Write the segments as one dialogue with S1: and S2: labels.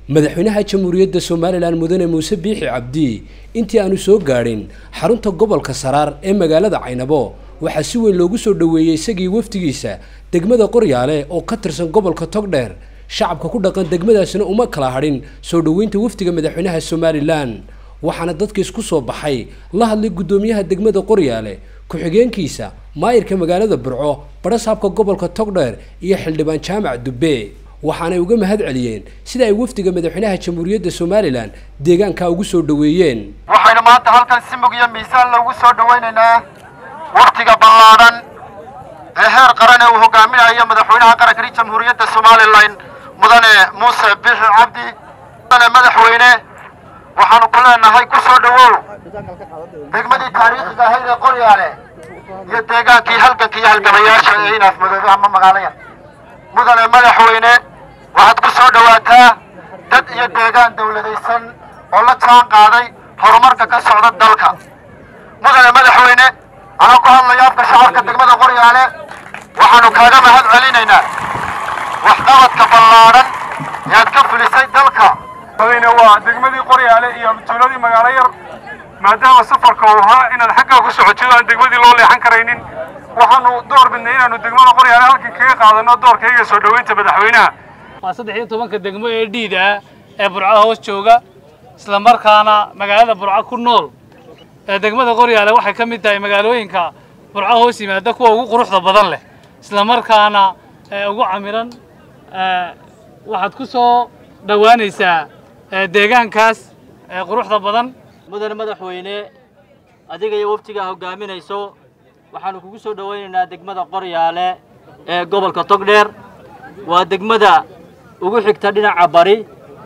S1: madaxweynaha jamhuuriyadda somalilan mudane muuse biixi cabdi intii aanu soo gaadhin xarunta gobolka saraar ee magaalada caynabo waxaa si weyn loogu soo dhoweeyey isagii wafdigiisa degmada qoryaale oo ka tirsan gobolka togdheer shacabka ku dhaqan degmadaasina uma kala hadhin soo dhoweynta wafdiga madaxweynaha somalilan waxaana dadka isku soo baxay la hadlay guddoomiyaha degmada qoryaale ku-xigeenkiisa maayirka magaalada burco badhasaabka gobolka togdheer iyo xildhibaan jaamac dubbe waxaanay uga mahad celiyeen sida ay wafdiga madaxweynaha jamhuuriyadda somalilan deegaanka ugu soo dhoweeyeen
S2: waxaynu maanta halkan si mug iyo miisaan loogu soo dhowaynaynaa waftiga ballaadhan ee heer qaran ee uu hogaaminayo madaxweynaha qaranka jamhuuriyadda somalilan mudane muuse biixi cabdi mudane madaxweyne waxaanu ku leenahay ku soo dhowow degmadii taariikhiga ahayd ee qoryaale iyo deegaankii halganka iyo halgamayaasha ee inaaf madoobe ama magaalaya mudane madaxweyne waxaad ku soo dhowaataa dad iyo deegaan dawladaysan oo la jaan qaaday horumarka ka socda dalka mudane madaxweyne anaa ku hadlaya afka shacabka degmada qoryaale waxaanu kaaga mahad celinaynaa waxqabadka ballaadhan ee aad ka fulisay dalka
S3: waa degmadii qoryaale iyo tuuladii magaalo yar maadaama safarka uu ahaa inaad xaggaa ku socotido aan degmadii loo leexan karaynin waxaanu door bidnay inaanu degmada qoryaale halkan kaga qaadano doorkayga soo dhoweynta madaxweynaha
S4: waa saddex iyo tobanka degmo ee dhiid ah ee burco hoos jooga isla markaana magaalada burco ku nool ee degmada qoryaale waxay ka mid tahay magaalooyinka burco hoos yimaada kuwa ugu quruxda badan leh isla markaana ugu camiran waxaad ku soo dhowaanaysaa deegaankaas quruxda badan
S5: mudane madaxweyne adiga iyo waftigaa hogaaminayso waxaanu kugu soo dhowaynaynaa degmada qoryaale ee gobolka togdheer waa degmada ugu xigta dhinaca bari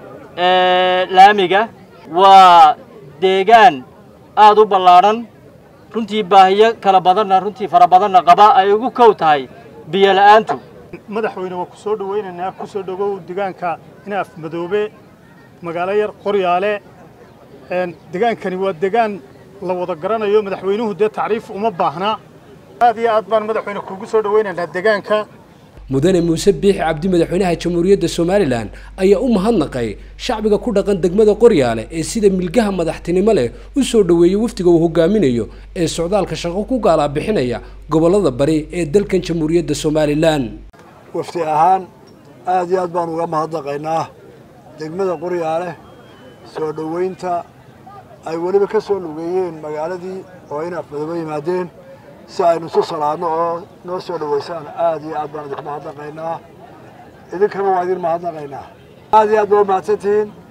S5: ee laamiga waa deegaan aad u ballaadhan runtii baahiyo kala badanna runtii fara badanna qaba ay ugu kow tahay biyo la'aantu
S6: madaxweyne waa ku soo dhowaynaynaa ku soo dhowow deegaanka inaaf madoobe magaalo yar qoryaale degaankani waa degaan la wada garanayo madaxweynuhu dee tacriif uma baahnaa aad iyo aad baan madaxweyne kuugu soo dhowaynaynaa deegaanka
S1: mudane muuse biixi cabdi madaxweynaha jamhuuriyadda somalilan ayaa u mahadnaqay shacbiga ku dhaqan degmada qoryaale ee sida milgaha madaxtinimo leh u soo dhoweeyey wafdiga uu hogaaminayo ee socdaalka shaqo ku gaalaa bixinaya gobollada bari ee dalkan jamhuuriyadda somalilan
S7: wafti ahaan aad iyo aad baan uga mahadnaqaynaa degmada qoryaale soo dhoweynta ay weliba ka soo lugeeyeen magaaladii oo inaaf madoobe yimaadeen si aynu isu salaadno oo noo soo dhoweysaan aad iyo aad baan idinku mahadnaqaynaa idinkana waa idin mahadnaqaynaa aad iyo aad baa umahadsantihiin